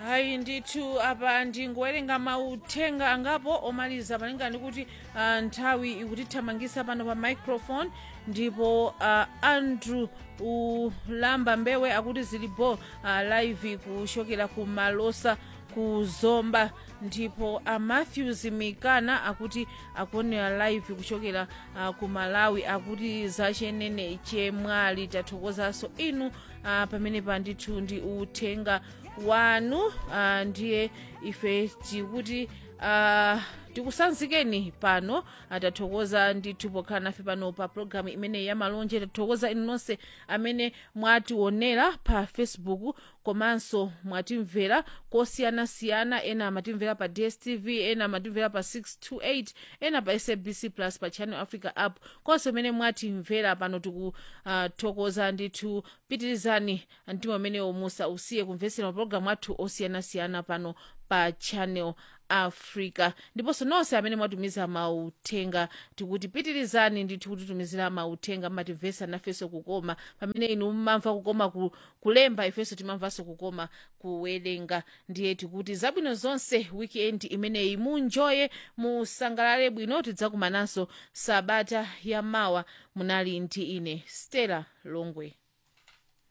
hayi ndithu apa ndingowerenga mauthenga angapo omaliza malinga ndi kuti uh, nthawi ikutithamangisa pano pa microphone ndipo uh, andrew ulamba mbewe akuti zilipo uh, live kuchokera ku malosa ku zomba ndipo a matthews mikana akuti akuonera live kuchokera uh, ku malawi akuti zachenene chemwali tathokozanso inu uh, pamene pandithu ndi uthenga wanu uh, ndiye ife tikuti uh, tikusanzikeni pano tathokoza ndithu pokhala nafe pano pa programu imeneyi ya malonje tathokoza inu nonse amene mwationera pa facebook komanso mwatimvera kosiyanasiyana ena amatimvera pa dstv ena amatimvera pa 628 ena pa sabc plus pa channel africa app konse amene mwatimvera pano tikuthokoza uh, ndithu pitirizani mtima umenewo musausiye kumvetsera mapulogalamu athu osiyanasiyana pano pa channel africa ndiponso nonse amene mwatumiza mauthenga tikuti pitirizani ndithu kutitumizira mauthenga mmatimvetsa nafenso kukoma pamene inu mmamva kukoma ku, kulemba ifenso timamvanso kukoma kuwerenga ndiye tikuti zabwino zonse weekend imeneyi munjoye musangalale bwino tidzakumananso sabata ya mawa munali ndi ine stella longwe